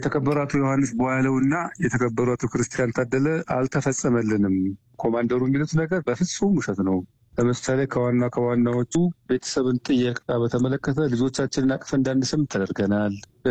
የተከበሩ አቶ ዮሐንስ በኋለውና የተከበሩ አቶ ክርስቲያን ታደለ አልተፈጸመልንም። ኮማንደሩ የሚሉት ነገር በፍጹም ውሸት ነው። ለምሳሌ ከዋና ከዋናዎቹ ቤተሰብን ጥየቃ በተመለከተ ልጆቻችንን አቅፈ እንዳንስም ተደርገናል።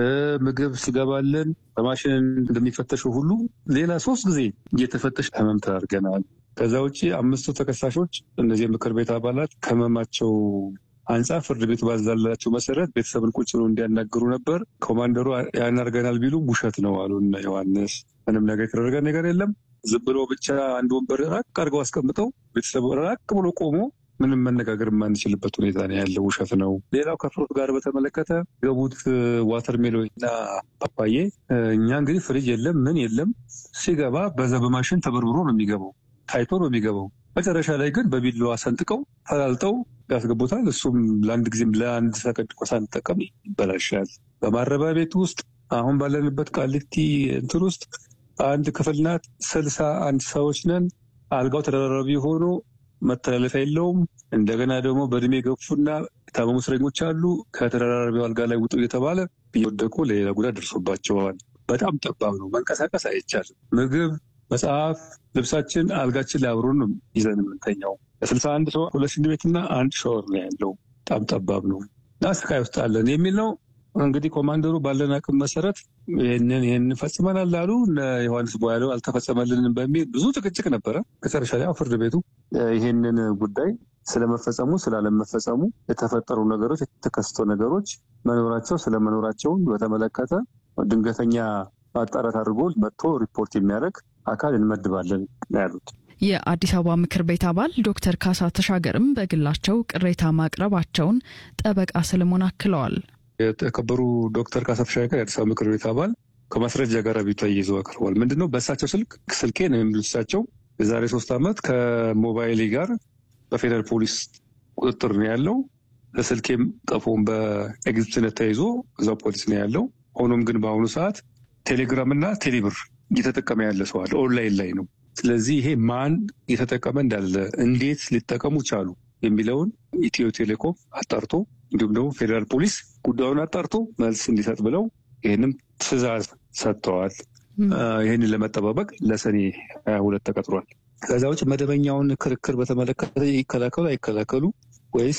ምግብ ሲገባልን በማሽን እንደሚፈተሸው ሁሉ ሌላ ሶስት ጊዜ እየተፈተሽ ህመም ተደርገናል። ከዛ ውጭ አምስቱ ተከሳሾች እነዚህ የምክር ቤት አባላት ከህመማቸው አንጻር ፍርድ ቤቱ ባዛላቸው መሰረት ቤተሰብን ቁጭ ብሎ እንዲያናግሩ ነበር። ኮማንደሩ ያናርገናል ቢሉ ውሸት ነው አሉ እነ ዮሐንስ። ምንም ነገር የተደረገ ነገር የለም። ዝም ብሎ ብቻ አንድ ወንበር ራቅ አድርገው አስቀምጠው ቤተሰቡ ራቅ ብሎ ቆሞ ምንም መነጋገር የማንችልበት ሁኔታ ነው ያለው። ውሸት ነው። ሌላው ከፍሩት ጋር በተመለከተ ገቡት ዋተር ሜሎን እና ፓፓዬ እኛ እንግዲህ ፍሪጅ የለም ምን የለም ሲገባ በዛ በማሽን ተበርብሮ ነው የሚገባው ታይቶ ነው የሚገባው። መጨረሻ ላይ ግን በቢላዋ ሰንጥቀው ፈላልጠው ያስገቡታል። እሱም ለአንድ ጊዜም ለአንድ ሰከንድ እንኳ ሳንጠቀም ይበላሻል። በማረቢያ ቤት ውስጥ አሁን ባለንበት ቃሊቲ እንትን ውስጥ አንድ ክፍል ናት። ስልሳ አንድ ሰዎች ነን። አልጋው ተደራራቢ ሆኖ መተላለፊያ የለውም። እንደገና ደግሞ በእድሜ ገፉና የታመሙ እስረኞች አሉ። ከተደራራቢው አልጋ ላይ ውጡ እየተባለ እየወደቁ ለሌላ ጉዳት ደርሶባቸዋል። በጣም ጠባብ ነው። መንቀሳቀስ አይቻልም። ምግብ፣ መጽሐፍ፣ ልብሳችን አልጋችን ላይ አብሮን ነው ይዘን የምንተኛው። ለስልሳ አንድ ሰው ሁለት ሽንት ቤትና አንድ ሻወር ነው ያለው። በጣም ጠባብ ነው እና ስቃይ ውስጥ አለን የሚል ነው። እንግዲህ ኮማንደሩ ባለን አቅም መሰረት ይህንን ይህን ፈጽመናል ላሉ ዮሐንስ ቧያለው አልተፈጸመልንም በሚል ብዙ ጭቅጭቅ ነበረ። መጨረሻ ላይ ፍርድ ቤቱ ይህንን ጉዳይ ስለመፈጸሙ ስላለመፈጸሙ የተፈጠሩ ነገሮች የተከሰቱ ነገሮች መኖራቸው ስለመኖራቸውን በተመለከተ ድንገተኛ ማጣራት አድርጎ መጥቶ ሪፖርት የሚያደርግ አካል እንመድባለን ያሉት። የአዲስ አበባ ምክር ቤት አባል ዶክተር ካሳ ተሻገርም በግላቸው ቅሬታ ማቅረባቸውን ጠበቃ ሰለሞን አክለዋል። የተከበሩ ዶክተር ካሳ ተሻገር የአዲስ አበባ ምክር ቤት አባል ከማስረጃ ጋር አቤቱታ ይዘው አቅርበዋል። ምንድነው በእሳቸው ስልክ ስልኬ ነው የሚሉት እሳቸው የዛሬ ሶስት ዓመት ከሞባይሌ ጋር በፌደራል ፖሊስ ቁጥጥር ነው ያለው። ለስልኬም ቀፎም በኤግዚቢትነት ተይዞ እዛው ፖሊስ ነው ያለው። ሆኖም ግን በአሁኑ ሰዓት ቴሌግራም እና ቴሌብር እየተጠቀመ ያለ ሰው አለ። ኦንላይን ላይ ነው። ስለዚህ ይሄ ማን እየተጠቀመ እንዳለ እንዴት ሊጠቀሙ ቻሉ የሚለውን ኢትዮ ቴሌኮም አጣርቶ እንዲሁም ደግሞ ፌዴራል ፖሊስ ጉዳዩን አጣርቶ መልስ እንዲሰጥ ብለው ይህንም ትዕዛዝ ሰጥተዋል። ይህንን ለመጠባበቅ ለሰኔ ሀያ ሁለት ተቀጥሯል። ከዛ ውጭ መደበኛውን ክርክር በተመለከተ ይከላከሉ አይከላከሉ ወይስ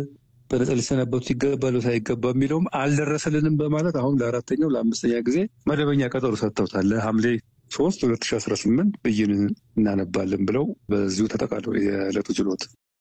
በነጻ ሊሰናበቱ ይገባሉ ሳይገባ የሚለውም አልደረሰልንም በማለት አሁን ለአራተኛው ለአምስተኛ ጊዜ መደበኛ ቀጠሮ ሰጥተውታል። ለሐምሌ ሶስት ሁለት ሺ አስራ ስምንት ብይን እናነባለን ብለው በዚሁ ተጠቃለው የዕለቱ ችሎት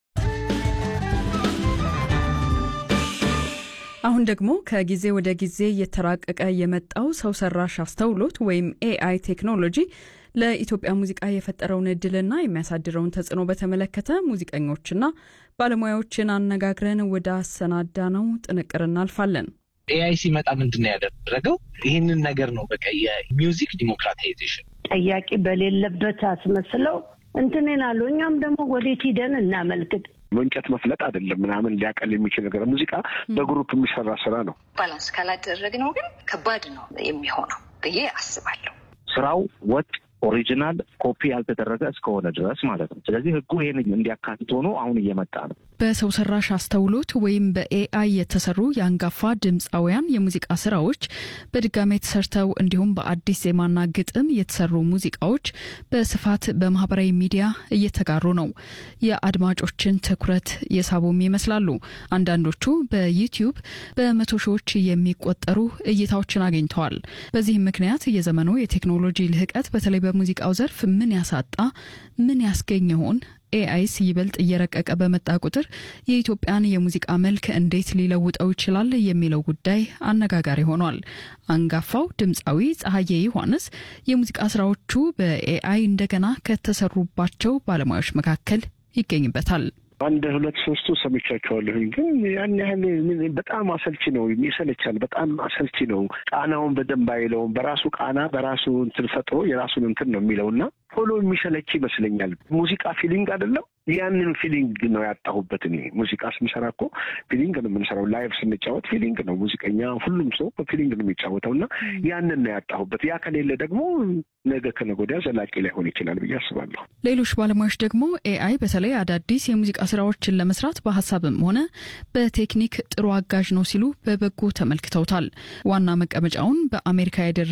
አሁን ደግሞ ከጊዜ ወደ ጊዜ እየተራቀቀ የመጣው ሰው ሰራሽ አስተውሎት ወይም ኤአይ ቴክኖሎጂ ለኢትዮጵያ ሙዚቃ የፈጠረውን እድልና የሚያሳድረውን ተጽዕኖ በተመለከተ ሙዚቀኞችና ባለሙያዎችን አነጋግረን ወደ አሰናዳ ነው ጥንቅር እናልፋለን። ኤአይ ሲመጣ ምንድን ነው ያደረገው? ይህንን ነገር ነው በቃ የሚውዚክ ዲሞክራታይዜሽን ጠያቂ በሌለበት አስመስለው እንትንን አሉ። እኛም ደግሞ ወዴት ሂደን እናመልክት በእንጨት መፍለጥ አይደለም ምናምን ሊያቀል የሚችል ነገር ሙዚቃ በግሩፕ የሚሰራ ስራ ነው። ባላንስ ካላደረግነው ግን ከባድ ነው የሚሆነው ብዬ አስባለሁ። ስራው ወጥ ኦሪጂናል ኮፒ ያልተደረገ እስከሆነ ድረስ ማለት ነው። ስለዚህ ህጉ ይህን እንዲያካትት ሆኖ አሁን እየመጣ ነው። በሰው ሰራሽ አስተውሎት ወይም በኤአይ የተሰሩ የአንጋፋ ድምፃውያን የሙዚቃ ስራዎች በድጋሜ ተሰርተው እንዲሁም በአዲስ ዜማና ግጥም የተሰሩ ሙዚቃዎች በስፋት በማህበራዊ ሚዲያ እየተጋሩ ነው። የአድማጮችን ትኩረት የሳቡም ይመስላሉ። አንዳንዶቹ በዩቲዩብ በመቶ ሺዎች የሚቆጠሩ እይታዎችን አግኝተዋል። በዚህም ምክንያት የዘመኑ የቴክኖሎጂ ልህቀት በተለይ በሙዚቃው ዘርፍ ምን ያሳጣ ምን ያስገኝ ይሆን? ኤአይስ ይበልጥ እየረቀቀ በመጣ ቁጥር የኢትዮጵያን የሙዚቃ መልክ እንዴት ሊለውጠው ይችላል የሚለው ጉዳይ አነጋጋሪ ሆኗል። አንጋፋው ድምፃዊ ፀሐዬ ዮሐንስ የሙዚቃ ስራዎቹ በኤአይ እንደገና ከተሰሩባቸው ባለሙያዎች መካከል ይገኝበታል። አንድ ሁለት ሶስቱ ሰምቻቸዋለሁኝ፣ ግን ያን ያህል በጣም አሰልቺ ነው፣ ይሰለቻል። በጣም አሰልቺ ነው። ቃናውን በደንብ አይለውም። በራሱ ቃና በራሱ እንትን ፈጥሮ የራሱን እንትን ነው የሚለው እና ቶሎ የሚሰለች ይመስለኛል። ሙዚቃ ፊሊንግ አይደለም። ያንን ፊሊንግ ነው ያጣሁበት። እኔ ሙዚቃ ስንሰራ እኮ ፊሊንግ ነው የምንሰራው። ላይቭ ስንጫወት ፊሊንግ ነው ሙዚቀኛ፣ ሁሉም ሰው በፊሊንግ ነው የሚጫወተው እና ያንን ነው ያጣሁበት። ያ ከሌለ ደግሞ ነገ ከነገ ወዲያ ዘላቂ ላይሆን ይችላል ብዬ አስባለሁ። ሌሎች ባለሙያዎች ደግሞ ኤአይ በተለይ አዳዲስ የሙዚቃ ስራዎችን ለመስራት በሀሳብም ሆነ በቴክኒክ ጥሩ አጋዥ ነው ሲሉ በበጎ ተመልክተውታል። ዋና መቀመጫውን በአሜሪካ ያደረ